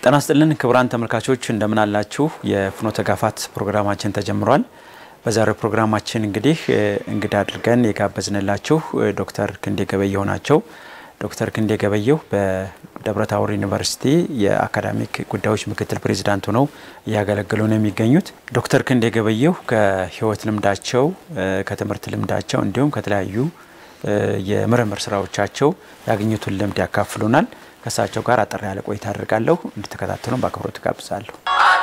ጤና ይስጥልን ክቡራን ተመልካቾች እንደምን አላችሁ? የፍኖተ ጋፋት ፕሮግራማችን ተጀምሯል። በዛሬው ፕሮግራማችን እንግዲህ እንግዳ አድርገን የጋበዝንላችሁ ዶክተር ክንዴ ገበየሁ ናቸው። ዶክተር ክንዴ ገበየሁ በደብረ ታቦር ዩኒቨርሲቲ የአካዳሚክ ጉዳዮች ምክትል ፕሬዚዳንት ሆነው እያገለገሉ ነው የሚገኙት። ዶክተር ክንዴ ገበየሁ ከህይወት ልምዳቸው ከትምህርት ልምዳቸው እንዲሁም ከተለያዩ የምርምር ስራዎቻቸው ያገኙትን ልምድ ያካፍሉናል። ከእሳቸው ጋር አጠር ያለ ቆይታ አድርጋለሁ። እንድትከታተሉን በአክብሮት ጋብዛለሁ።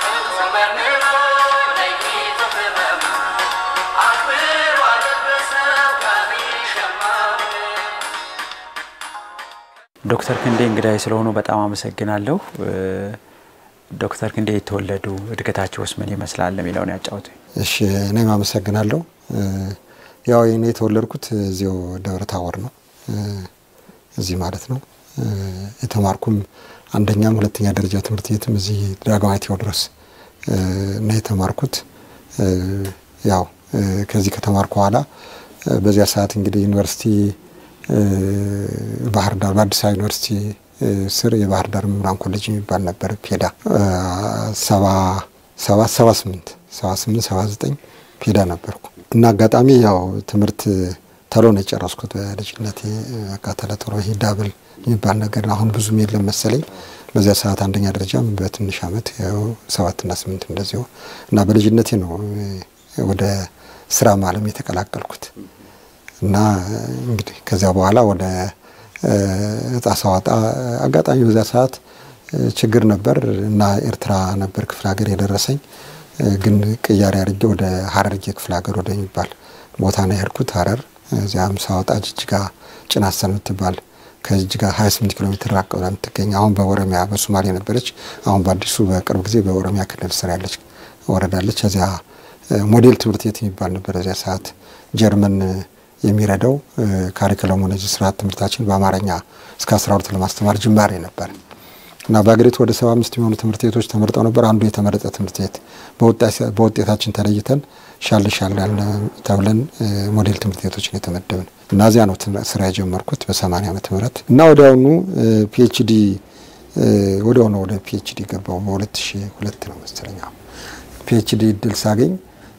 ዶክተር ክንዴ እንግዳይ ስለሆኑ በጣም አመሰግናለሁ። ዶክተር ክንዴ የተወለዱ እድገታቸውስ ምን ይመስላል የሚለውን ያጫውቱ። እሺ እኔም አመሰግናለሁ። ያው እኔ የተወለድኩት እዚሁ ደብረ ታቦር ነው፣ እዚህ ማለት ነው። የተማርኩም አንደኛም ሁለተኛ ደረጃ ትምህርት ቤትም እዚህ ዳግማዊ ቴዎድሮስ እና የተማርኩት ያው ከዚህ ከተማርኩ በኋላ በዚያ ሰዓት እንግዲህ ዩኒቨርሲቲ ባህር ዳር በአዲስ አበባ ዩኒቨርሲቲ ስር የባህር ዳር መምህራን ኮሌጅ የሚባል ነበር። ፔዳ ሰባ ሰባት ሰባ ስምንት ሰባ ስምንት ሰባ ዘጠኝ ፔዳ ነበርኩ እና አጋጣሚ ያው ትምህርት ተሎ ነው የጨረስኩት በልጅነቴ። በቃ ተለጥሮ ይሄ ዳብል የሚባል ነገር አሁን ብዙም የለም መሰለኝ። በዚያ ሰዓት አንደኛ ደረጃም በትንሽ ዓመት ያው ሰባትና ስምንት እንደዚሁ እና በልጅነቴ ነው ወደ ስራ ዓለም የተቀላቀልኩት እና እንግዲህ ከዚያ በኋላ ወደ እጣ ሳወጣ አጋጣሚ በዚያ ሰዓት ችግር ነበር እና ኤርትራ ነበር ክፍለ ሀገር የደረሰኝ። ግን ቅያሬ አድርጌ ወደ ሀረርጌ ክፍለ ሀገር ወደሚባል ቦታ ነው የሄድኩት ሀረር። እዚያም ሳወጣ ጅጅጋ ጭናሰን የምትባል ከጅጅጋ 28 ኪሎ ሜትር ራቅ ብላ የምትገኝ አሁን በኦሮሚያ በሶማሌ ነበረች። አሁን በአዲሱ በቅርብ ጊዜ በኦሮሚያ ክልል ስር ያለች ወረዳለች። እዚያ ሞዴል ትምህርት ቤት የሚባል ነበር። እዚያ ሰዓት ጀርመን የሚረዳው ካሪክለሙ እነዚህ ስርዓት ትምህርታችን በአማርኛ እስከ 12 ለማስተማር ጅማሬ ነበር እና በሀገሪቱ ወደ 75 የሚሆኑ ትምህርት ቤቶች ተመርጠው ነበር። አንዱ የተመረጠ ትምህርት ቤት በውጤታችን ተለይተን ሻል ሻል ያለ ተብለን ሞዴል ትምህርት ቤቶችን የተመደብን እና እዚያ ነው ስራ የጀመርኩት በ80 ዓመተ ምህረት እና ወዲያውኑ ፒኤችዲ ወዲያውኑ ወደ ፒኤችዲ ገባው በ2002 ነው መሰለኛ ፒኤችዲ እድል ሳገኝ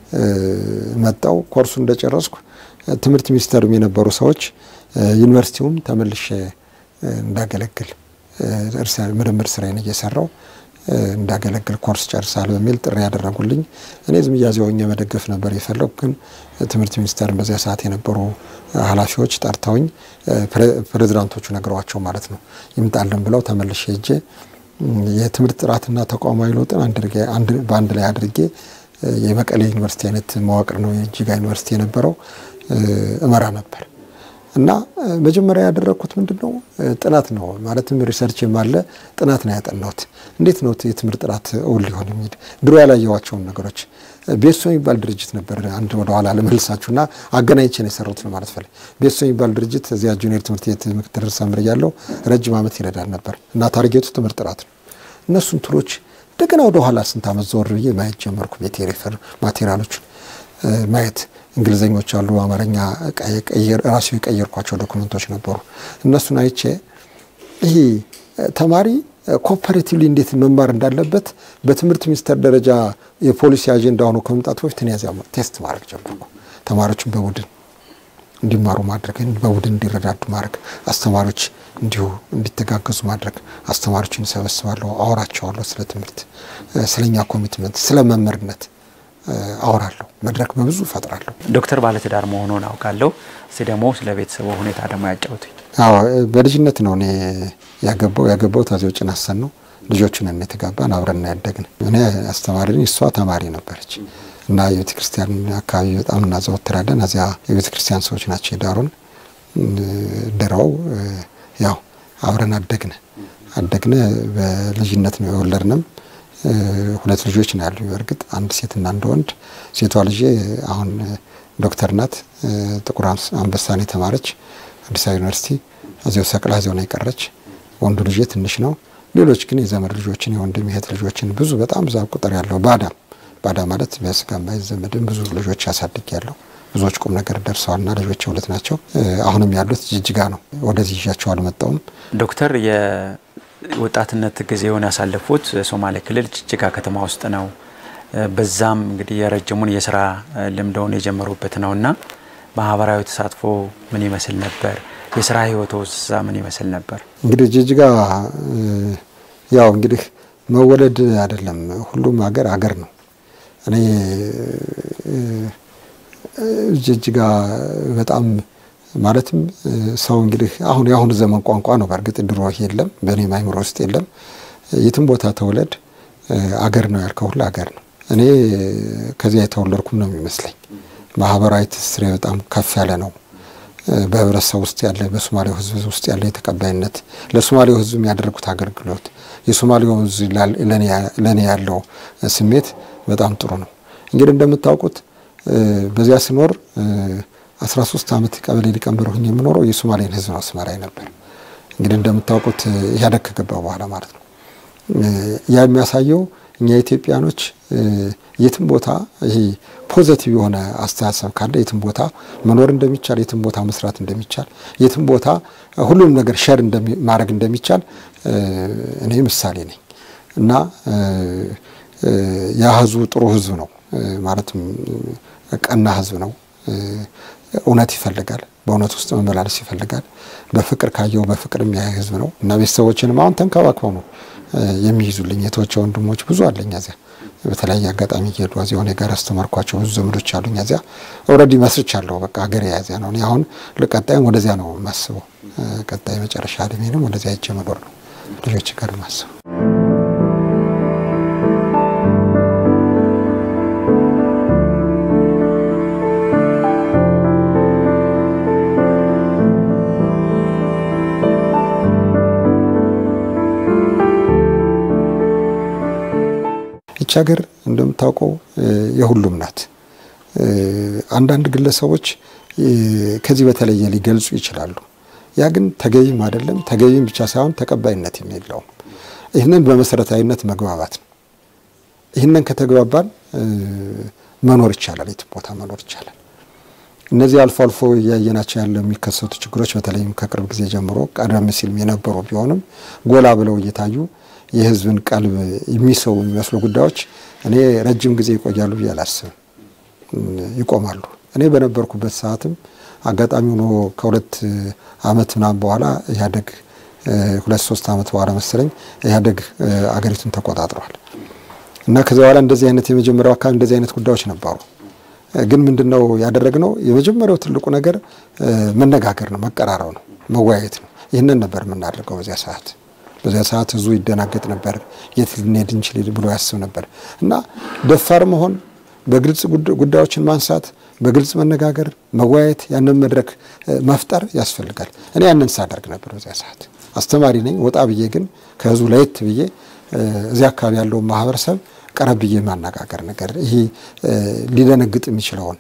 መጣው ኮርሱ እንደጨረስኩ ትምህርት ሚኒስቴርም የነበሩ ሰዎች ዩኒቨርሲቲውም ተመልሼ እንዳገለግል ምርምር ስራዬን እየሰራው እንዳገለግል ኮርስ ጨርሳል በሚል ጥሪ ያደረጉልኝ። እኔ ዝም እያዚያውኝ መደገፍ ነበር የፈለጉ። ግን ትምህርት ሚኒስቴርን በዚያ ሰዓት የነበሩ ኃላፊዎች ጠርተውኝ ፕሬዚዳንቶቹ ነግረዋቸው ማለት ነው ይምጣልን ብለው ተመልሼ ሄጄ የትምህርት ጥራትና ተቋማዊ ለውጥን በአንድ ላይ አድርጌ የመቀሌ ዩኒቨርሲቲ አይነት መዋቅር ነው የጅጋ ዩኒቨርሲቲ የነበረው እመራ ነበር እና መጀመሪያ ያደረግኩት ምንድን ነው ጥናት ነው። ማለትም ሪሰርች የማለ ጥናት ነው ያጠናሁት። እንዴት ነው የትምህርት ጥራት እውን ሊሆን የሚል ድሮ ያላየዋቸውን ነገሮች ቤሶ የሚባል ድርጅት ነበር። አንድ ወደኋላ ለመልሳችሁ እና አገናኝቼ ነው የሰሩት ነው ማለት ፈለግ። ቤሶ የሚባል ድርጅት እዚያ ጁኒየር ትምህርት ቤት ምክትል ርዕሰ መምህር እያለሁ ረጅም ዓመት ይረዳል ነበር እና ታርጌቱ ትምህርት ጥራት ነው። እነሱን ትሎች እንደገና ወደ ኋላ ስንት ዓመት ዘወር ብዬ ማየት ጀመርኩ። ቤት የሬፈር ማቴሪያሎችን ማየት እንግሊዘኞች አሉ፣ አማርኛ ራሱ የቀየርኳቸው ዶክመንቶች ነበሩ። እነሱን አይቼ ይሄ ተማሪ ኮፐሬቲቭሊ እንዴት መማር እንዳለበት በትምህርት ሚኒስቴር ደረጃ የፖሊሲ አጀንዳ ሆኖ ከመምጣቱ በፊት እኔ ያዚያ ቴስት ማድረግ ጀመርኩ። ተማሪዎችን በቡድን እንዲማሩ ማድረግ፣ በቡድን እንዲረዳዱ ማድረግ፣ አስተማሪዎች እንዲሁ እንዲተጋገዙ ማድረግ። አስተማሪዎችን እሰበስባለሁ፣ አወራቸዋለሁ። ስለ ትምህርት፣ ስለኛ ኮሚትመንት፣ ስለ መምህርነት አወራለሁ። መድረክ በብዙ እፈጥራለሁ። ዶክተር ባለትዳር መሆኑን አውቃለሁ። እስኪ ደግሞ ስለ ቤተሰቡ ሁኔታ ደግሞ ያጫውቱኝ። አዎ በልጅነት ነው እኔ ያገባው ያገባሁት እዚያው ጭናሰን ነው። ልጆቹን እኔ የተጋባን አብረን ያደግን። እኔ አስተማሪ ነኝ፣ እሷ ተማሪ ነበረች እና የቤተ ክርስቲያን አካባቢ በጣም እናዘወትራለን። እዚያ የቤተ ክርስቲያን ሰዎች ናቸው የዳሩን ድረው ያው አብረን አደግን አደግን። በልጅነት ነው የወለድንም ሁለት ልጆች ነው ያሉ። በእርግጥ አንድ ሴትና አንድ ወንድ። ሴቷ ልጄ አሁን ዶክተር ናት። ጥቁር አንበሳን የተማረች አዲስ አበባ ዩኒቨርሲቲ እዚያው ሰቅላ እዚያው ነው የቀረች። ወንዱ ልጄ ትንሽ ነው። ሌሎች ግን የዘመድ ልጆችን የወንድም እህት ልጆችን ብዙ በጣም ብዛት ቁጥር ያለው ባዳ ባዳ ማለት በስጋ የማይዘመድም ብዙ ልጆች ያሳድግ ያለው ብዙዎች ቁም ነገር ደርሰዋልና ልጆች ሁለት ናቸው። አሁንም ያሉት ጅጅጋ ነው። ወደዚህ ይዣቸው አልመጣውም። ዶክተር ወጣትነት ጊዜውን ያሳለፉት ሶማሌ ክልል ጅጅጋ ከተማ ውስጥ ነው። በዛም እንግዲህ የረጅሙን የስራ ልምደውን የጀመሩበት ነው እና ማህበራዊ ተሳትፎ ምን ይመስል ነበር? የስራ ህይወቶ እዛ ምን ይመስል ነበር? እንግዲህ ጅጅጋ ያው እንግዲህ መወለድ አይደለም፣ ሁሉም ሀገር ሀገር ነው። እኔ ጅጅጋ በጣም ማለትም ሰው እንግዲህ አሁን የአሁኑ ዘመን ቋንቋ ነው። በእርግጥ ድሮ የለም፣ በእኔም አይምሮ ውስጥ የለም። የትም ቦታ ተውለድ አገር ነው ያልከው ሁሉ አገር ነው። እኔ ከዚያ የተወለድኩም ነው የሚመስለኝ። ማህበራዊ ትስስሬ በጣም ከፍ ያለ ነው። በህብረተሰብ ውስጥ ያለ በሶማሌው ህዝብ ውስጥ ያለ የተቀባይነት ለሶማሌው ህዝብ የሚያደርጉት አገልግሎት የሶማሌው ህዝብ ለእኔ ያለው ስሜት በጣም ጥሩ ነው። እንግዲህ እንደምታውቁት በዚያ ስኖር 13 ዓመት ቀበሌ ሊቀመንበር ሆኜ የምኖረው የሶማሌን ህዝብ ነው አስመራይ ነበር። እንግዲህ እንደምታውቁት ኢህአዴግ ከገባ በኋላ ማለት ነው። ያ የሚያሳየው እኛ ኢትዮጵያኖች የትም ቦታ ይሄ ፖዘቲቭ የሆነ አስተሳሰብ ካለ የትም ቦታ መኖር እንደሚቻል፣ የትም ቦታ መስራት እንደሚቻል፣ የትም ቦታ ሁሉም ነገር ሸር ማድረግ እንደሚቻል እኔ ምሳሌ ነኝ እና ያ ህዝቡ ጥሩ ህዝብ ነው ማለትም ቀና ህዝብ ነው። እውነት ይፈልጋል። በእውነት ውስጥ መመላለስ ይፈልጋል። በፍቅር ካየው በፍቅር የሚያይ ህዝብ ነው እና ቤተሰቦችንም አሁን ተንከባክበው ነው የሚይዙልኝ። የተወቸ ወንድሞች ብዙ አለኝ እዚያ በተለያየ አጋጣሚ እየሄዱ እዚያ ሆነ ጋር አስተማርኳቸው ብዙ ዘመዶች አሉኝ እዚያ ኦልሬዲ መስርቻለሁ። በቃ ሀገር የያዚያ ነው። እኔ አሁን ቀጣይም ወደዚያ ነው የማስበው። ቀጣይ መጨረሻ እድሜንም ወደዚያ ሄጄ መኖር ነው ልጆች ጋር የማስበው። ይች ሀገር እንደምታውቀው የሁሉም ናት። አንዳንድ ግለሰቦች ከዚህ በተለየ ሊገልጹ ይችላሉ። ያ ግን ተገቢም አይደለም። ተገቢም ብቻ ሳይሆን ተቀባይነትም የለውም። ይህንን በመሰረታዊነት መግባባት ነው። ይህንን ከተግባባን መኖር ይቻላል፣ የትም ቦታ መኖር ይቻላል። እነዚህ አልፎ አልፎ እያየናቸው ያለ የሚከሰቱ ችግሮች በተለይም ከቅርብ ጊዜ ጀምሮ ቀደም ሲልም የነበሩ ቢሆንም ጎላ ብለው እየታዩ የሕዝብን ቀልብ የሚስቡ የሚመስሉ ጉዳዮች እኔ ረጅም ጊዜ ይቆያሉ ብዬ አላስብም። ይቆማሉ። እኔ በነበርኩበት ሰዓትም አጋጣሚ ሆኖ ከሁለት ዓመት ምናምን በኋላ ኢህአዴግ ሁለት ሶስት ዓመት በኋላ መሰለኝ ኢህአዴግ አገሪቱን ተቆጣጥሯል እና ከዚያ በኋላ እንደዚህ አይነት የመጀመሪያው አካባቢ እንደዚህ አይነት ጉዳዮች ነበሩ። ግን ምንድነው ያደረግነው? የመጀመሪያው ትልቁ ነገር መነጋገር ነው፣ መቀራረብ ነው፣ መወያየት ነው። ይህንን ነበር የምናደርገው በዚያ ሰዓት በዚያ ሰዓት ህዝቡ ይደናገጥ ነበር። የት ልንሄድ እንችል ብሎ ያስብ ነበር እና ደፋር መሆን፣ በግልጽ ጉዳዮችን ማንሳት፣ በግልጽ መነጋገር፣ መወያየት፣ ያንን መድረክ መፍጠር ያስፈልጋል። እኔ ያንን ሳደርግ ነበር በዚያ ሰዓት። አስተማሪ ነኝ። ወጣ ብዬ ግን ከህዝቡ ለየት ብዬ እዚያ አካባቢ ያለውን ማህበረሰብ ቀረብ ብዬ ማነጋገር ነገር ይሄ ሊደነግጥ የሚችለውን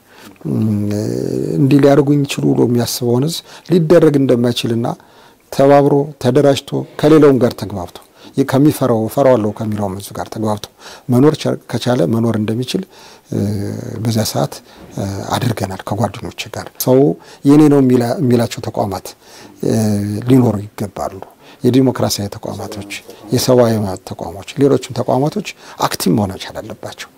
እንዲህ ሊያደርጉኝ ይችሉ ብሎ የሚያስበውን ህዝብ ሊደረግ እንደማይችልና ተባብሮ ተደራጅቶ ከሌላውም ጋር ተግባብቶ ከሚፈራው እፈራዋለሁ ከሚለውም ህዝብ ጋር ተግባብቶ መኖር ከቻለ መኖር እንደሚችል በዚያ ሰዓት አድርገናል። ከጓደኞች ጋር ሰው የኔ ነው የሚላቸው ተቋማት ሊኖሩ ይገባሉ። የዲሞክራሲያዊ ተቋማቶች፣ የሰብአዊ መብት ተቋሞች፣ ሌሎችም ተቋማቶች አክቲቭ መሆን መቻል አለባቸው።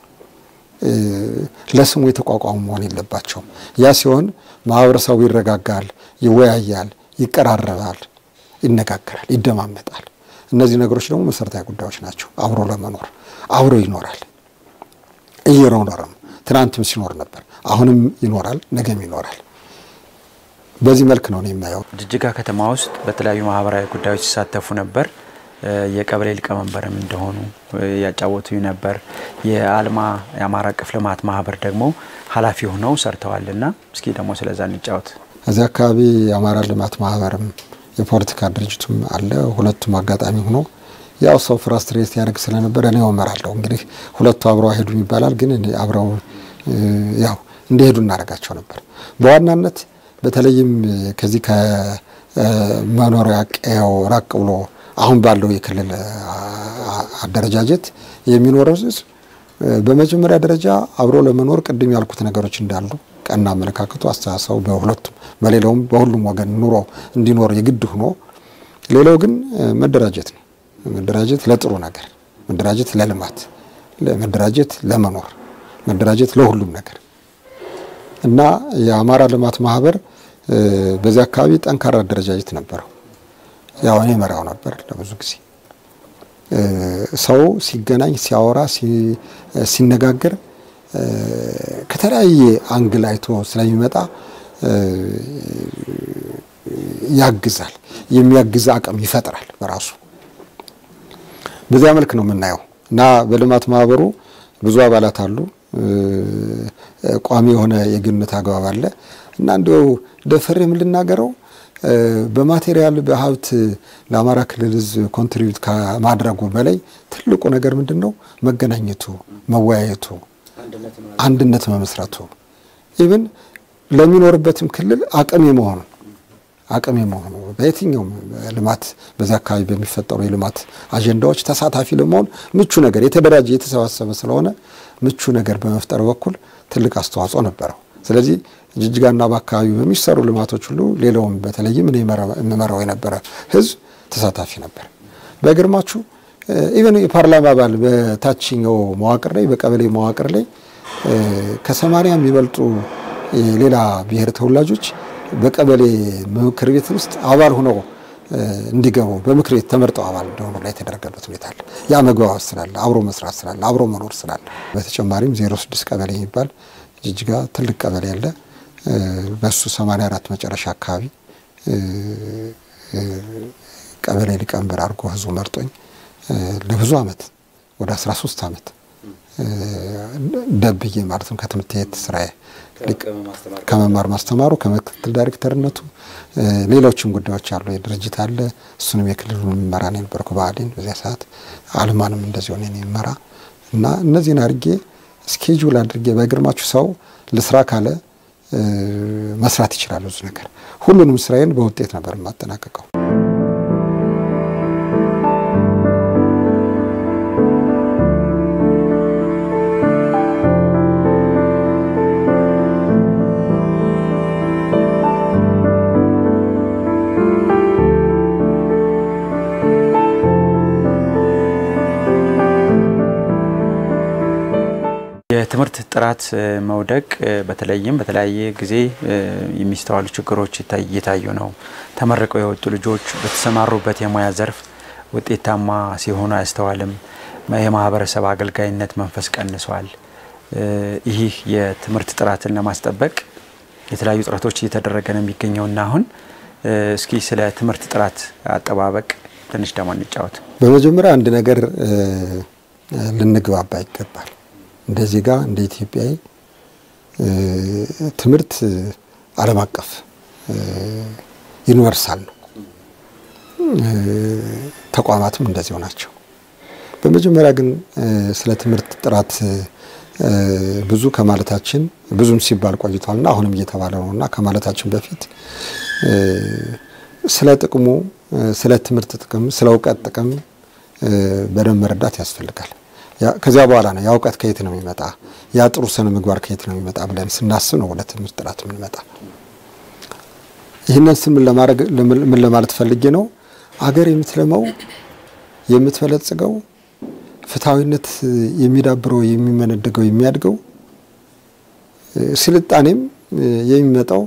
ለስሙ የተቋቋሙ መሆን የለባቸውም። ያ ሲሆን ማህበረሰቡ ይረጋጋል፣ ይወያያል፣ ይቀራረባል፣ ይነጋገራል፣ ይደማመጣል። እነዚህ ነገሮች ደግሞ መሰረታዊ ጉዳዮች ናቸው። አብሮ ለመኖር አብሮ ይኖራል፣ እየኖረም ትናንትም ሲኖር ነበር፣ አሁንም ይኖራል፣ ነገም ይኖራል። በዚህ መልክ ነው የማየው። ጅጅጋ ከተማ ውስጥ በተለያዩ ማህበራዊ ጉዳዮች ሲሳተፉ ነበር። የቀበሌ ሊቀመንበርም እንደሆኑ ያጫወቱ ነበር። የአልማ የአማራ አቀፍ ልማት ማህበር ደግሞ ኃላፊ ሆነው ሰርተዋልና እስኪ ደግሞ ስለዛ እንጫወት። እዚህ አካባቢ የአማራ ልማት ማህበርም የፖለቲካ ድርጅቱም አለ። ሁለቱም አጋጣሚ ሆኖ ያው ሰው ፍራስትሬት ያደርግ ስለነበር እኔ እመራለሁ። እንግዲህ ሁለቱ አብረው አይሄዱም ይባላል፣ ግን አብረው ያው እንዲሄዱ እናደርጋቸው ነበር። በዋናነት በተለይም ከዚህ ከመኖሪያ ቀየው ራቅ ብሎ አሁን ባለው የክልል አደረጃጀት የሚኖረው ህዝብ በመጀመሪያ ደረጃ አብሮ ለመኖር ቅድም ያልኩት ነገሮች እንዳሉ ቀና አመለካከቱ፣ አስተሳሰቡ በሁለቱም በሌላውም በሁሉም ወገን ኑሮ እንዲኖር የግድ ሆኖ ሌላው ግን መደራጀት ነው። መደራጀት ለጥሩ ነገር፣ መደራጀት ለልማት፣ መደራጀት ለመኖር፣ መደራጀት ለሁሉም ነገር እና የአማራ ልማት ማህበር በዚህ አካባቢ ጠንካራ አደረጃጀት ነበረው። ያው እኔ መራው ነበር ለብዙ ጊዜ ሰው ሲገናኝ ሲያወራ ሲነጋገር ከተለያየ አንግል አይቶ ስለሚመጣ ያግዛል። የሚያግዝ አቅም ይፈጥራል በራሱ በዚያ መልክ ነው የምናየው እና በልማት ማህበሩ ብዙ አባላት አሉ። ቋሚ የሆነ የግንኙነት አግባብ አለ እና እንዲያው ደፍሬ የምልናገረው በማቴሪያል በሀብት ለአማራ ክልል ሕዝብ ኮንትሪቢዩት ከማድረጉ በላይ ትልቁ ነገር ምንድን ነው? መገናኘቱ፣ መወያየቱ፣ አንድነት መመስረቱ ኢቭን ለሚኖርበትም ክልል አቅም የመሆኑ አቅም የመሆኑ በየትኛውም ልማት በዛ አካባቢ በሚፈጠሩ የልማት አጀንዳዎች ተሳታፊ ለመሆን ምቹ ነገር የተደራጀ የተሰባሰበ ስለሆነ ምቹ ነገር በመፍጠር በኩል ትልቅ አስተዋጽኦ ነበረው። ስለዚህ ጅጅጋና በአካባቢው በሚሰሩ ልማቶች ሁሉ ሌላውም በተለይም እኔ የምመራው የነበረ ህዝብ ተሳታፊ ነበር። በግርማችሁ ኢቨን የፓርላማ አባል በታችኛው መዋቅር ላይ በቀበሌ መዋቅር ላይ ከሰማንያ የሚበልጡ ሌላ ብሔር ተወላጆች በቀበሌ ምክር ቤት ውስጥ አባል ሆነው እንዲገቡ በምክር ቤት ተመርጠው አባል እንደሆኑ ላይ የተደረገበት ሁኔታ አለ። ያ መግባባት ስላለ፣ አብሮ መስራት ስላለ፣ አብሮ መኖር ስላለ በተጨማሪም ዜሮ ስድስት ቀበሌ የሚባል ጅጅጋ ትልቅ ቀበሌ አለ። በሱ 84 መጨረሻ አካባቢ ቀበሌ ሊቀመንበር አድርጎ ህዝቡ መርጦኝ ለብዙ አመት ወደ 13 አመት ደብዬ ማለትም ከትምህርት ቤት ስራዬ ከመማር ማስተማሩ ከምክትል ዳይሬክተርነቱ ሌሎችም ጉዳዮች አሉ። የድርጅት አለ። እሱንም የክልሉን የሚመራ ነው የነበርኩ ብአዴን በዚያ ሰዓት አልማንም እንደዚህ ሆነ የሚመራ እና እነዚህን አድርጌ ስኬጁል አድርጌ በግርማችሁ ሰው ልስራ ካለ መስራት ይችላል። ብዙ ነገር ሁሉንም ስራዬን በውጤት ነበር የማጠናቀቀው። የትምህርት ጥራት መውደቅ በተለይም በተለያየ ጊዜ የሚስተዋሉ ችግሮች እየታዩ ነው። ተመርቀው የወጡ ልጆች በተሰማሩበት የሙያ ዘርፍ ውጤታማ ሲሆኑ አያስተዋልም። የማህበረሰብ አገልጋይነት መንፈስ ቀንሷል። ይህ የትምህርት ጥራትን ለማስጠበቅ የተለያዩ ጥረቶች እየተደረገ ነው የሚገኘውና አሁን እስኪ ስለ ትምህርት ጥራት አጠባበቅ ትንሽ ደግሞ እንጫወት። በመጀመሪያ አንድ ነገር ልንግባባ ይገባል። እንደ ዜጋ እንደ ኢትዮጵያዊ ትምህርት ዓለም አቀፍ ዩኒቨርሳል ነው። ተቋማትም እንደዚሁ ናቸው። በመጀመሪያ ግን ስለ ትምህርት ጥራት ብዙ ከማለታችን ብዙም ሲባል ቆይቷልና አሁንም እየተባለ ነው እና ከማለታችን በፊት ስለ ጥቅሙ፣ ስለ ትምህርት ጥቅም፣ ስለ እውቀት ጥቅም በደንብ መረዳት ያስፈልጋል። ከዚያ በኋላ ነው ያ እውቀት ከየት ነው የሚመጣ፣ ያ ጥሩ ስነ ምግባር ከየት ነው የሚመጣ ብለን ስናስብ ነው ወደ ትምህርት ጥራት የምንመጣ። ይህንን ስም ምን ለማለት ፈልጌ ነው? አገር የምትለመው የምትበለጽገው ፍትሐዊነት የሚዳብረው የሚመነደገው የሚያድገው ስልጣኔም የሚመጣው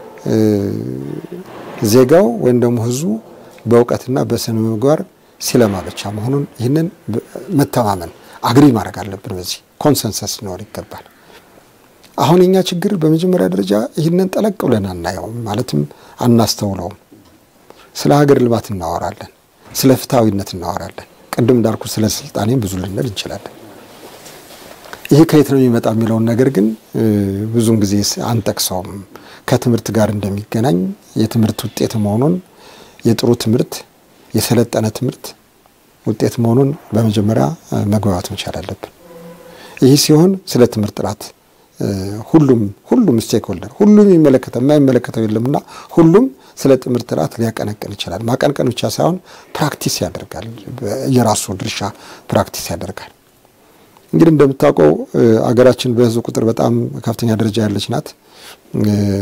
ዜጋው ወይም ደግሞ ሕዝቡ በእውቀትና በስነ ምግባር ሲለማ ብቻ መሆኑን ይህንን መተማመን አግሪ ማድረግ አለብን። በዚህ ኮንሰንሰስ ሊኖር ይገባል። አሁን የኛ ችግር በመጀመሪያ ደረጃ ይህንን ጠለቅ ብለን አናየውም፣ ማለትም አናስተውለውም። ስለ ሀገር ልማት እናወራለን፣ ስለ ፍትሐዊነት እናወራለን። ቅድም እንዳልኩ ስለ ስልጣኔም ብዙ ልንል እንችላለን። ይሄ ከየት ነው የሚመጣ የሚለውን ነገር ግን ብዙውን ጊዜ አንጠቅሰውም። ከትምህርት ጋር እንደሚገናኝ የትምህርት ውጤት መሆኑን የጥሩ ትምህርት የሰለጠነ ትምህርት ውጤት መሆኑን በመጀመሪያ መግባባት መቻል አለብን። ይህ ሲሆን ስለ ትምህርት ጥራት ሁሉም ሁሉም ስቴክ ሆልደር ሁሉም የሚመለከተው የማይመለከተው የለምና ሁሉም ስለ ትምህርት ጥራት ሊያቀነቅን ይችላል። ማቀንቀን ብቻ ሳይሆን ፕራክቲስ ያደርጋል። የራሱ ድርሻ ፕራክቲስ ያደርጋል። እንግዲህ እንደምታውቀው አገራችን በሕዝብ ቁጥር በጣም ከፍተኛ ደረጃ ያለች ናት።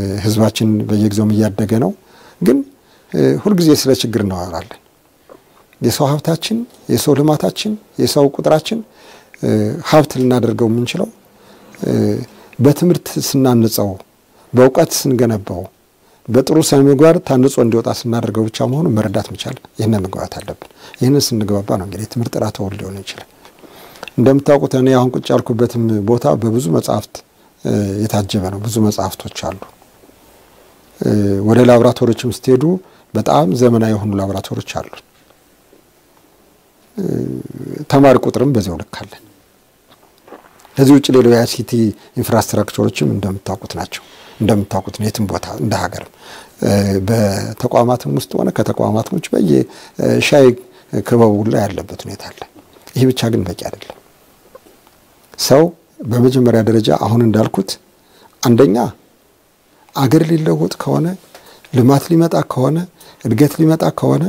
ሕዝባችን በየጊዜውም እያደገ ነው። ግን ሁልጊዜ ስለ ችግር እናወራለን። የሰው ሀብታችን፣ የሰው ልማታችን፣ የሰው ቁጥራችን ሀብት ልናደርገው የምንችለው በትምህርት ስናንጸው፣ በእውቀት ስንገነባው፣ በጥሩ ስነ ምግባር ታንጾ እንዲወጣ ስናደርገው ብቻ መሆኑን መረዳት መቻል ይህንን መግባባት አለብን። ይህንን ስንግባባ ነው እንግዲህ ትምህርት ጥራት ተወል ሊሆን ይችላል። እንደምታውቁት እኔ አሁን ቁጭ ያልኩበትም ቦታ በብዙ መጽሐፍት የታጀበ ነው። ብዙ መጽሐፍቶች አሉ። ወደ ላቦራቶሪዎችም ስትሄዱ በጣም ዘመናዊ የሆኑ ላቦራቶሪዎች አሉ። ተማሪ ቁጥርም በዚያው ልክ አለን። ከዚህ ውጭ ሌላው የአይሲቲ ኢንፍራስትራክቸሮችም እንደምታውቁት ናቸው። እንደምታውቁት ነው የትም ቦታ እንደ ሀገርም በተቋማትም ውስጥ ሆነ ከተቋማትም ውጭ በየሻይ ክበቡ ላይ ያለበት ሁኔታ አለ። ይህ ብቻ ግን በቂ አይደለም። ሰው በመጀመሪያ ደረጃ አሁን እንዳልኩት አንደኛ አገር ሊለወጥ ከሆነ ልማት ሊመጣ ከሆነ እድገት ሊመጣ ከሆነ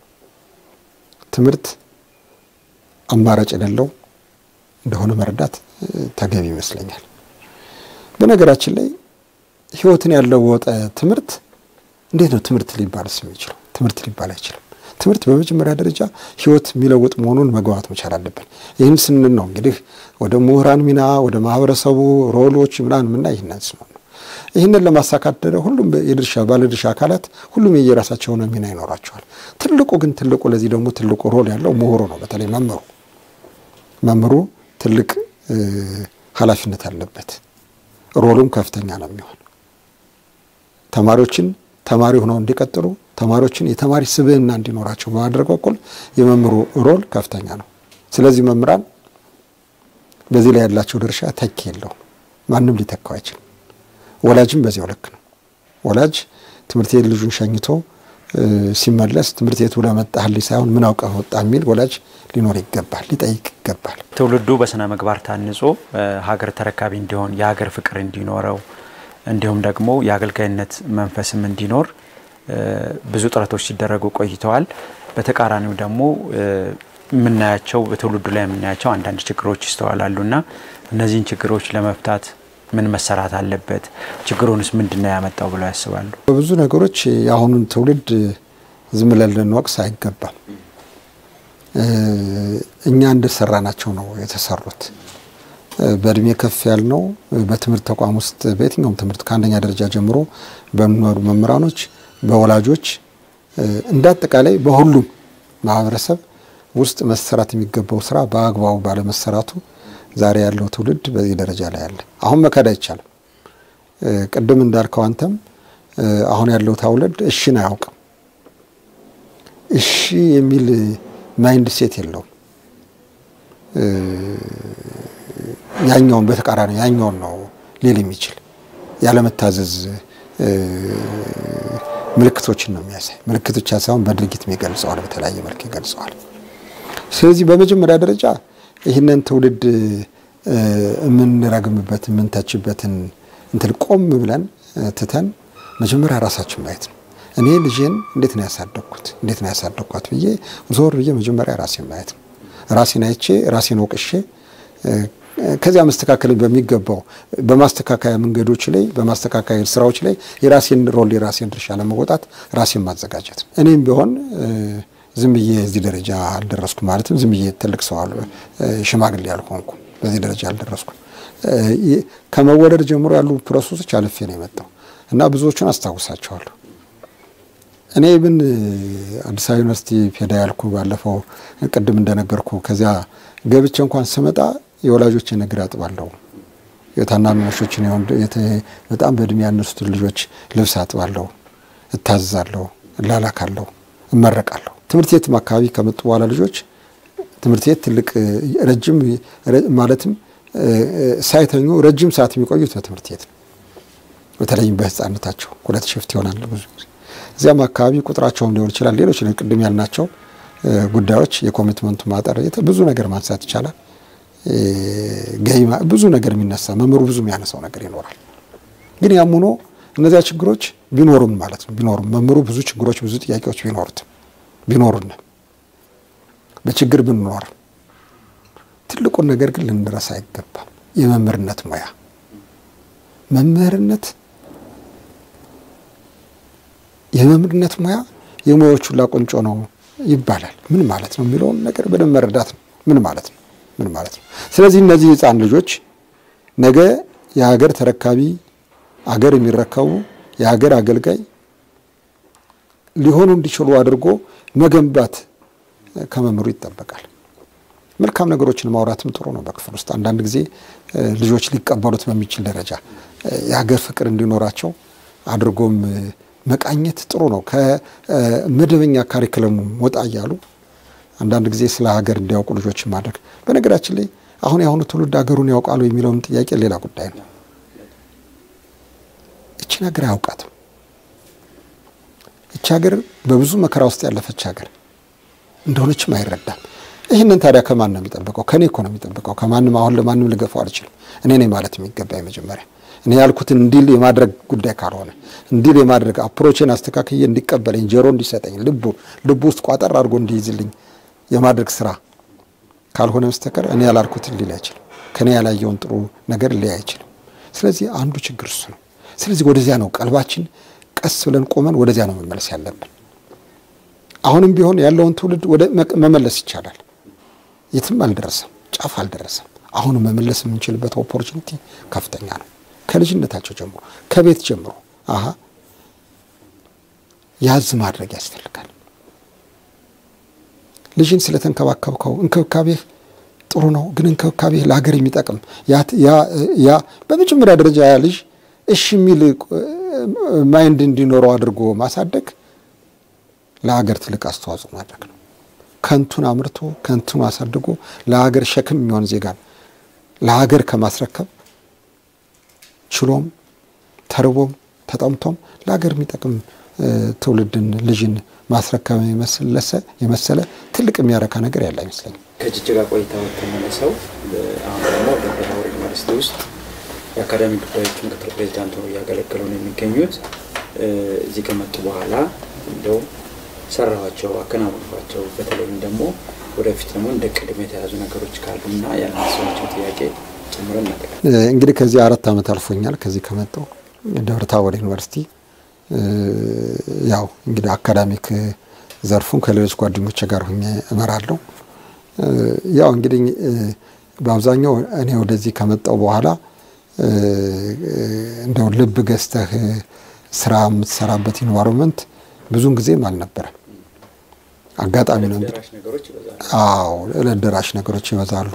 ትምህርት አማራጭ የሌለው እንደሆነ መረዳት ተገቢ ይመስለኛል። በነገራችን ላይ ሕይወትን ያለወጠ ትምህርት እንዴት ነው ትምህርት ሊባልስ የሚችለው? ትምህርት ሊባል አይችልም። ትምህርት በመጀመሪያ ደረጃ ሕይወት የሚለውጥ መሆኑን መግባባት መቻል አለብን። ይህን ስንል ነው እንግዲህ ወደ ምሁራን ሚና ወደ ማህበረሰቡ ሮሎች ምናምን ምና ይህንን ስነው ነው። ይህንን ለማሳካት ሁሉም የድርሻ ባለድርሻ አካላት ሁሉም የየራሳቸውን ሚና ይኖራቸዋል። ትልቁ ግን ትልቁ ለዚህ ደግሞ ትልቁ ሮል ያለው ምሁሩ ነው። በተለይ መምህሩ መምህሩ ትልቅ ኃላፊነት አለበት። ሮሉም ከፍተኛ ነው የሚሆን ተማሪዎችን ተማሪ ሆነው እንዲቀጥሉ ተማሪዎችን የተማሪ ስብዕና እንዲኖራቸው በማድረግ በኩል የመምህሩ ሮል ከፍተኛ ነው። ስለዚህ መምህራን በዚህ ላይ ያላቸው ድርሻ ተኪ የለውም። ማንም ሊተካው አይችልም። ወላጅም በዚያው ልክ ነው። ወላጅ ትምህርት ቤት ልጁን ሸኝቶ ሲመለስ ትምህርት ቤቱ ለመጣህልኝ ሳይሆን ምን አውቀህ ወጣ የሚል ወላጅ ሊኖር ይገባል፣ ሊጠይቅ ይገባል። ትውልዱ በስነ ምግባር ታንጾ ሀገር ተረካቢ እንዲሆን የሀገር ፍቅር እንዲኖረው እንዲሁም ደግሞ የአገልጋይነት መንፈስም እንዲኖር ብዙ ጥረቶች ሲደረጉ ቆይተዋል። በተቃራኒው ደግሞ የምናያቸው በትውልዱ ላይ የምናያቸው አንዳንድ ችግሮች ይስተዋላሉና እነዚህን ችግሮች ለመፍታት ምን መሰራት አለበት? ችግሩንስ ምንድን ነው ያመጣው ብለው ያስባሉ? በብዙ ነገሮች የአሁኑን ትውልድ ዝም ብለን ልንወቅስ አይገባም። እኛ እንደሰራናቸው ነው የተሰሩት። በእድሜ ከፍ ያልነው በትምህርት ተቋም ውስጥ በየትኛውም ትምህርት ከአንደኛ ደረጃ ጀምሮ በሚኖሩ መምህራኖች፣ በወላጆች እንደ አጠቃላይ በሁሉም ማህበረሰብ ውስጥ መሰራት የሚገባው ስራ በአግባቡ ባለመሰራቱ ዛሬ ያለው ትውልድ በዚህ ደረጃ ላይ አለ። አሁን መካድ አይቻልም። ቅድም እንዳልከው አንተም አሁን ያለው ትውልድ እሺን አያውቅም። እሺ የሚል ማይንድ ሴት የለውም። ያኛውን በተቃራኒ ያኛውን ነው ሊል የሚችል ያለመታዘዝ ምልክቶችን ነው የሚያሳይ። ምልክት ብቻ ሳይሆን በድርጊትም ይገልጸዋል፣ በተለያየ መልክ ይገልጸዋል። ስለዚህ በመጀመሪያ ደረጃ ይህንን ትውልድ የምንረግምበት የምንተችበትን እንትን ቆም ብለን ትተን መጀመሪያ ራሳችን ማየት ነው። እኔ ልጄን እንዴት ነው ያሳደግኩት፣ እንዴት ነው ያሳደግኳት ብዬ ዞር ብዬ መጀመሪያ ራሴን ማየት ነው። ራሴን አይቼ ራሴን ወቅሼ ከዚያ መስተካከል በሚገባው በማስተካከያ መንገዶች ላይ በማስተካከያ ስራዎች ላይ የራሴን ሮል የራሴን ድርሻ ለመወጣት ራሴን ማዘጋጀት ነው። እኔም ቢሆን ዝም ብዬ እዚህ ደረጃ አልደረስኩም። ማለትም ዝም ብዬ ትልቅ ሰው ሽማግሌ ያልሆንኩ በዚህ ደረጃ አልደረስኩም። ከመወለድ ጀምሮ ያሉ ፕሮሰሶች አልፌ ነው የመጣው እና ብዙዎቹን አስታውሳቸዋለሁ። እኔ ብን አዲስ አበባ ዩኒቨርሲቲ ፔዳ ያልኩ ባለፈው ቅድም እንደነገርኩ ከዚያ ገብቼ እንኳን ስመጣ የወላጆችን እግር አጥባለሁ። የታናናሾችን በጣም በእድሜ ያነሱትን ልጆች ልብስ አጥባለሁ፣ እታዘዛለሁ፣ እላላካለሁ፣ እመረቃለሁ። ትምህርት ቤትም አካባቢ ከመጡ በኋላ ልጆች ትምህርት ቤት ትልቅ ረጅም ማለትም ሳይተኙ ረጅም ሰዓት የሚቆዩት በትምህርት ቤት ነው። በተለይም በሕፃንነታቸው ሁለት ሽፍት ይሆናል ብዙ ጊዜ እዚያም አካባቢ ቁጥራቸውም ሊሆን ይችላል። ሌሎች ቅድም ያልናቸው ጉዳዮች የኮሚትመንቱ ማጠር ብዙ ነገር ማንሳት ይቻላል። ገይ ብዙ ነገር የሚነሳ መምህሩ ብዙ የሚያነሳው ነገር ይኖራል። ግን ያም ሆኖ እነዚያ ችግሮች ቢኖሩም ማለት ነው ቢኖሩም መምህሩ ብዙ ችግሮች ብዙ ጥያቄዎች ቢኖሩትም ቢኖሩን በችግር ብንኖርም ትልቁን ነገር ግን ልንረሳ አይገባም። የመምህርነት ሙያ መምህርነት የመምህርነት ሙያ የሙያዎች ሁላ ቁንጮ ነው ይባላል። ምን ማለት ነው የሚለውን ነገር በደንብ መረዳት ነው። ምን ማለት ነው ምን ማለት ነው። ስለዚህ እነዚህ ህፃን ልጆች ነገ የሀገር ተረካቢ አገር የሚረከቡ የሀገር አገልጋይ ሊሆኑ እንዲችሉ አድርጎ መገንባት ከመምህሩ ይጠበቃል። መልካም ነገሮችን ማውራትም ጥሩ ነው። በክፍል ውስጥ አንዳንድ ጊዜ ልጆች ሊቀበሉት በሚችል ደረጃ የሀገር ፍቅር እንዲኖራቸው አድርጎም መቃኘት ጥሩ ነው። ከመደበኛ ካሪክለሙ ወጣ እያሉ አንዳንድ ጊዜ ስለ ሀገር እንዲያውቁ ልጆችን ማድረግ። በነገራችን ላይ አሁን የአሁኑ ትውልድ ሀገሩን ያውቃሉ የሚለውን ጥያቄ ሌላ ጉዳይ ነው። እችን ሀገር አያውቃትም። እች ሀገር በብዙ መከራ ውስጥ ያለፈች ሀገር እንደሆነችም አይረዳም። ይህንን ታዲያ ከማን ነው የሚጠብቀው? ከኔ እኮ ነው የሚጠብቀው። ከማንም አሁን ለማንም ልገፋው አልችልም። እኔ ነኝ ማለት የሚገባ መጀመሪያ እኔ ያልኩትን እንዲል የማድረግ ጉዳይ ካልሆነ እንዲል የማድረግ አፕሮቼን አስተካክዬ እንዲቀበለኝ ጆሮ እንዲሰጠኝ ልቡ ልቡ ውስጥ ቋጠር አድርጎ እንዲይዝልኝ የማድረግ ስራ ካልሆነ በስተቀር እኔ ያላልኩትን ሊል አይችልም። ከኔ ያላየውን ጥሩ ነገር ሊያ አይችልም። ስለዚህ አንዱ ችግር እሱ ነው። ስለዚህ ወደዚያ ነው ቀልባችን ቀስ ብለን ቆመን ወደዚያ ነው መመለስ ያለብን። አሁንም ቢሆን ያለውን ትውልድ ወደ መመለስ ይቻላል። የትም አልደረሰም፣ ጫፍ አልደረሰም። አሁንም መመለስ የምንችልበት ኦፖርቹኒቲ ከፍተኛ ነው። ከልጅነታቸው ጀምሮ ከቤት ጀምሮ አሀ ያዝ ማድረግ ያስፈልጋል። ልጅን ስለተንከባከብከው እንክብካቤህ ጥሩ ነው፣ ግን እንክብካቤህ ለሀገር የሚጠቅም ያ በመጀመሪያ ደረጃ ያ ልጅ እሺ የሚል ማይንድ እንዲኖረው አድርጎ ማሳደግ ለሀገር ትልቅ አስተዋጽኦ ማድረግ ነው። ከንቱን አምርቶ ከንቱን አሳድጎ ለሀገር ሸክም የሚሆን ዜጋን ለሀገር ከማስረከብ ችሎም ተርቦም ተጠምቶም ለሀገር የሚጠቅም ትውልድን ልጅን ማስረከብ የመሰለ ትልቅ የሚያረካ ነገር ያለ አይመስለኝም። ከጅጅጋ ቆይታ ተመልሰው አሁን ደግሞ ደብረ ታቦር ዩኒቨርሲቲ ውስጥ የአካዳሚ ጉዳዮች ምክትል ፕሬዚዳንት ሆነው እያገለገሉ ነው የሚገኙት። እዚህ ከመጡ በኋላ እንደው ሰራኋቸው፣ አከናወንኳቸው በተለይም ደግሞ ወደፊት ደግሞ እንደ ቅድም የተያዙ ነገሮች ካሉና ያነሳቸው ጥያቄ ጨምረን እናጠቃለን። እንግዲህ ከዚህ አራት ዓመት አልፎኛል። ከዚህ ከመጣሁ ደብረ ታቦር ዩኒቨርሲቲ ያው እንግዲህ አካዳሚክ ዘርፉን ከሌሎች ጓደኞች ጋር ሁኜ እመራለሁ። ያው እንግዲህ በአብዛኛው እኔ ወደዚህ ከመጣሁ በኋላ እንደው ልብ ገዝተህ ስራ የምትሰራበት ኢንቫይሮንመንት ብዙን ጊዜም አልነበረም። አጋጣሚ ነው እንግዲህ። አዎ ዕለት ደራሽ ነገሮች ይበዛሉ።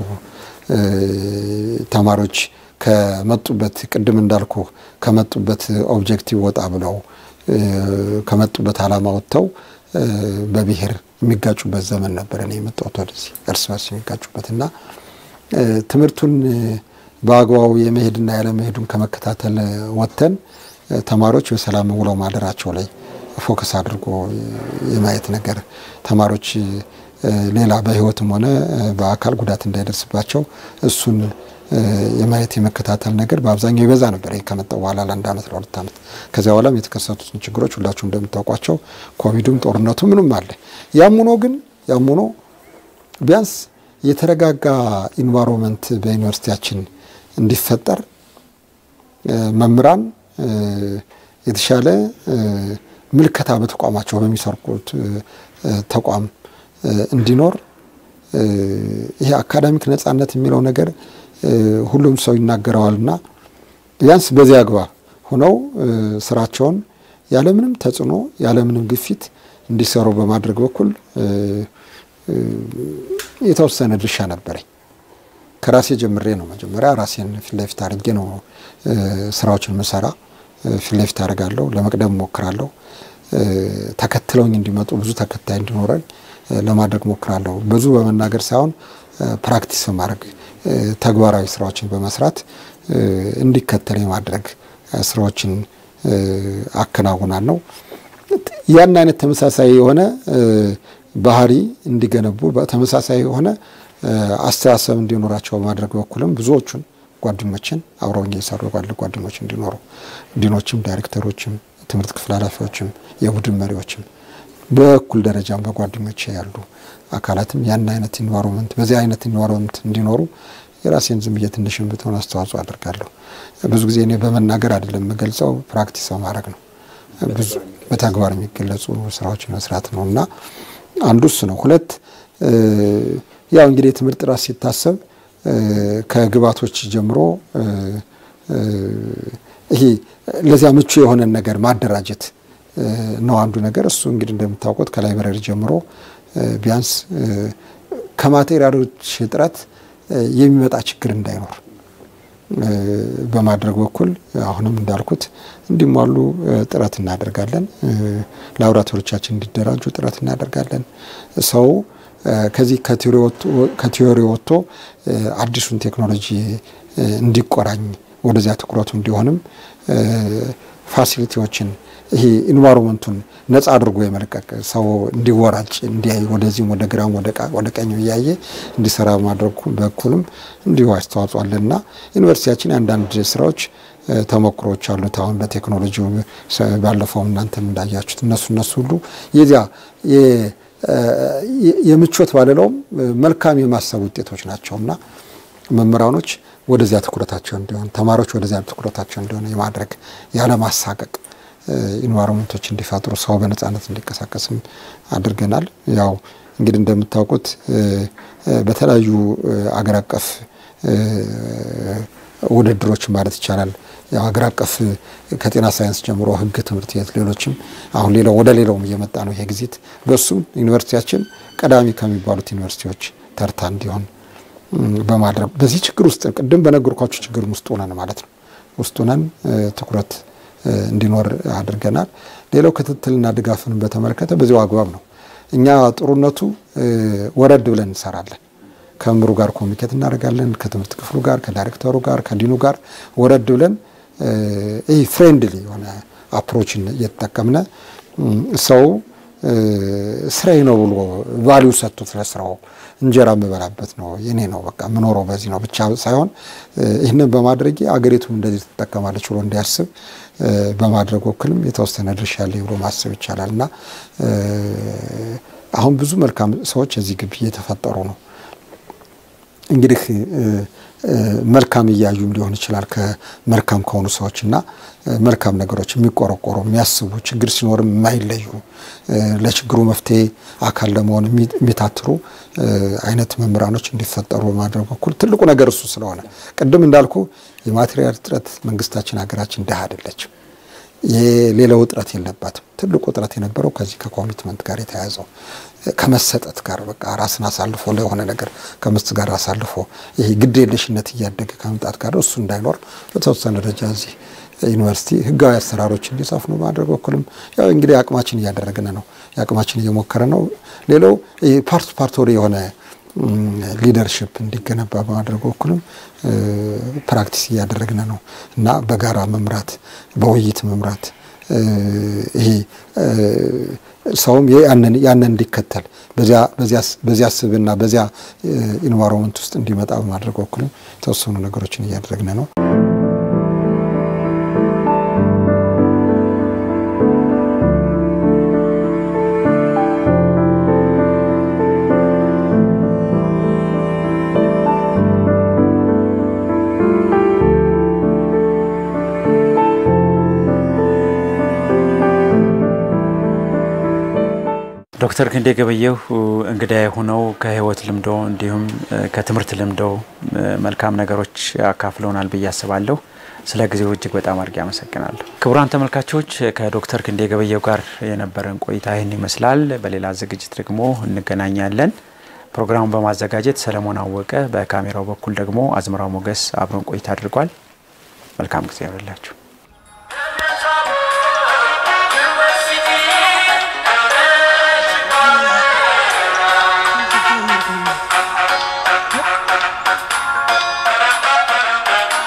ተማሪዎች ከመጡበት ቅድም እንዳልኩ ከመጡበት ኦብጀክቲቭ ወጣ ብለው ከመጡበት ዓላማ ወጥተው በብሔር የሚጋጩበት ዘመን ነበር። እኔ የመጣሁት ወደዚህ እርስ በርስ የሚጋጩበት እና ትምህርቱን በአግባቡ የመሄድና ያለመሄዱን ከመከታተል ወጥተን ተማሪዎች በሰላም ውለው ማደራቸው ላይ ፎከስ አድርጎ የማየት ነገር ተማሪዎች ሌላ በሕይወትም ሆነ በአካል ጉዳት እንዳይደርስባቸው እሱን የማየት የመከታተል ነገር በአብዛኛው ይበዛ ነበር። ከመጣሁ በኋላ ለአንድ ዓመት ለሁለት ዓመት ከዚያ በኋላም የተከሰቱትን ችግሮች ሁላችሁ እንደምታውቋቸው ኮቪድም፣ ጦርነቱ ምንም አለ። ያም ሆኖ ግን ያም ሆኖ ቢያንስ የተረጋጋ ኢንቫይሮንመንት በዩኒቨርሲቲያችን እንዲፈጠር መምህራን የተሻለ ምልከታ በተቋማቸው በሚሰርቁት ተቋም እንዲኖር ይሄ አካዳሚክ ነጻነት የሚለው ነገር ሁሉም ሰው ይናገረዋልና ቢያንስ በዚህ አግባብ ሆነው ስራቸውን ያለምንም ተጽዕኖ ያለምንም ግፊት እንዲሰሩ በማድረግ በኩል የተወሰነ ድርሻ ነበረኝ። ከራሴ ጀምሬ ነው መጀመሪያ ራሴን ፊት ለፊት አድርጌ ነው ስራዎችን ምሰራ። ፊት ለፊት አደርጋለሁ፣ ለመቅደም ሞክራለሁ። ተከትለውኝ እንዲመጡ ብዙ ተከታይ እንዲኖረን ለማድረግ ሞክራለሁ። ብዙ በመናገር ሳይሆን ፕራክቲስ በማድረግ ተግባራዊ ስራዎችን በመስራት እንዲከተል የማድረግ ስራዎችን አከናውናለሁ። ያን አይነት ተመሳሳይ የሆነ ባህሪ እንዲገነቡ ተመሳሳይ የሆነ አስተሳሰብ እንዲኖራቸው በማድረግ በኩልም ብዙዎቹን ጓደኞችን አብረውኝ የሰሩ ባሉ ጓደኞች እንዲኖሩ ዲኖችም፣ ዳይሬክተሮችም፣ ትምህርት ክፍል ኃላፊዎችም፣ የቡድን መሪዎችም በእኩል ደረጃም በጓደኞች ያሉ አካላትም ያን አይነት ኢንቫይሮንመንት በዚህ አይነት ኢንቫይሮንመንት እንዲኖሩ የራሴን ዝም ብዬ ትንሽም ብትሆን አስተዋጽኦ አድርጋለሁ። ብዙ ጊዜ እኔ በመናገር አይደለም የምገልጸው፣ ፕራክቲስ በማድረግ ነው። ብዙ በተግባር የሚገለጹ ስራዎችን መስራት ነው እና አንዱ እሱ ነው። ሁለት ያው እንግዲህ የትምህርት ጥራት ሲታሰብ ከግብዓቶች ጀምሮ ይሄ ለዚያ ምቹ የሆነን ነገር ማደራጀት ነው አንዱ ነገር። እሱ እንግዲህ እንደምታውቁት ከላይብረሪ ጀምሮ ቢያንስ ከማቴሪያሎች እጥረት የሚመጣ ችግር እንዳይኖር በማድረግ በኩል አሁንም እንዳልኩት እንዲሟሉ ጥረት እናደርጋለን። ላቦራቶሪዎቻችን እንዲደራጁ ጥረት እናደርጋለን። ሰው ከዚህ ከቲዮሪ ወጥቶ አዲሱን ቴክኖሎጂ እንዲቆራኝ ወደዚያ ትኩረቱ እንዲሆንም ፋሲሊቲዎችን ይሄ ኢንቫይሮመንቱን ነጻ አድርጎ የመልቀቅ ሰው እንዲወራጭ እንዲያይ ወደዚህም ወደ ግራም ወደ ቀኝ እያየ እንዲሰራ በማድረግ በኩልም እንዲሁ አስተዋጽኦ አለና ዩኒቨርሲቲያችን የአንዳንድ ስራዎች ተሞክሮዎች አሉት። አሁን በቴክኖሎጂው ባለፈውም እናንተም እንዳያችሁት እነሱ እነሱ ሁሉ የዚያ የምቾት ባልለውም መልካም የማሰብ ውጤቶች ናቸውና መምህራኖች ወደዚያ ትኩረታቸው እንዲሆን፣ ተማሪዎች ወደዚያ ትኩረታቸው እንዲሆን የማድረግ ያለማሳቀቅ ኢንቫይሮንመንቶች እንዲፈጥሩ ሰው በነጻነት እንዲንቀሳቀስም አድርገናል። ያው እንግዲህ እንደምታውቁት በተለያዩ አገር አቀፍ ውድድሮች ማለት ይቻላል ያው ሀገር አቀፍ ከጤና ሳይንስ ጀምሮ ሕግ ትምህርት ቤት ሌሎችም አሁን ሌላው ወደ ሌላውም እየመጣ ነው ይሄ ጊዜት በሱም ዩኒቨርሲቲያችን ቀዳሚ ከሚባሉት ዩኒቨርሲቲዎች ተርታ እንዲሆን በማድረግ በዚህ ችግር ውስጥ ቅድም በነገርኳችሁ ችግር ውስጥ ሆነን ማለት ነው ውስጥ ሆነን ትኩረት እንዲኖር አድርገናል። ሌላው ክትትልና ድጋፍን በተመለከተ በዚሁ አግባብ ነው። እኛ ጥሩነቱ ወረድ ብለን እንሰራለን። ከመምህሩ ጋር ኮሚኒኬት እናደርጋለን። ከትምህርት ክፍሉ ጋር፣ ከዳይሬክተሩ ጋር፣ ከዲኑ ጋር ወረድ ብለን ይህ ፍሬንድሊ የሆነ አፕሮችን እየተጠቀምነ ሰው ስራዬ ነው ብሎ ቫሊዩ ሰጥቶት ለስራው እንጀራ የምበላበት ነው የኔ ነው በቃ የምኖረው በዚህ ነው ብቻ ሳይሆን ይህንን በማድረጌ አገሪቱ እንደዚህ ትጠቀማለች ብሎ እንዲያስብ በማድረግ ወክልም የተወሰነ ድርሻ ያለ ብሎ ማሰብ ይቻላል እና አሁን ብዙ መልካም ሰዎች እዚህ ግቢ እየተፈጠሩ ነው። እንግዲህ መልካም እያዩም ሊሆን ይችላል ከመልካም ከሆኑ ሰዎች እና መልካም ነገሮች የሚቆረቆሩ የሚያስቡ ችግር ሲኖርም የማይለዩ ለችግሩ መፍትሄ አካል ለመሆን የሚታትሩ አይነት መምህራኖች እንዲፈጠሩ በማድረግ በኩል ትልቁ ነገር እሱ ስለሆነ ቅድም እንዳልኩ የማቴሪያል እጥረት መንግስታችን ሀገራችን ድሃ አይደለችም። የሌላው እጥረት የለባትም። ትልቁ እጥረት የነበረው ከዚህ ከኮሚትመንት ጋር የተያያዘው ከመሰጠት ጋር በቃ ራስን አሳልፎ ለሆነ ነገር ከምስት ጋር አሳልፎ ይሄ ግድ የለሽነት እያደገ ከመምጣት ጋር እሱ እንዳይኖር በተወሰነ ደረጃ እዚህ ዩኒቨርሲቲ ህጋዊ አሰራሮች እንዲሰፍኑ ማድረግ በኩልም ያው እንግዲህ አቅማችን እያደረግን ነው፣ የአቅማችን እየሞከረ ነው። ሌላው ፓርት ፓርቶሪ የሆነ ሊደርሽፕ እንዲገነባ በማድረግ በኩልም ፕራክቲስ እያደረግን ነው እና በጋራ መምራት፣ በውይይት መምራት ይሄ ሰውም ያንን እንዲከተል በዚያ ስብና በዚያ ኢንቫይሮንመንት ውስጥ እንዲመጣ በማድረግ በኩልም የተወሰኑ ነገሮችን እያደረግን ነው። ዶክተር ክንዴ ገበየሁ እንግዳ የሆነው ከህይወት ልምዶ እንዲሁም ከትምህርት ልምዶ መልካም ነገሮች አካፍለውናል ብዬ አስባለሁ። ስለ ጊዜው እጅግ በጣም አድርጌ አመሰግናለሁ። ክቡራን ተመልካቾች ከዶክተር ክንዴ ገበየሁ ጋር የነበረን ቆይታ ይህን ይመስላል። በሌላ ዝግጅት ደግሞ እንገናኛለን። ፕሮግራሙን በማዘጋጀት ሰለሞን አወቀ፣ በካሜራው በኩል ደግሞ አዝመራው ሞገስ አብረን ቆይታ አድርጓል። መልካም ጊዜ ይሆንላችሁ።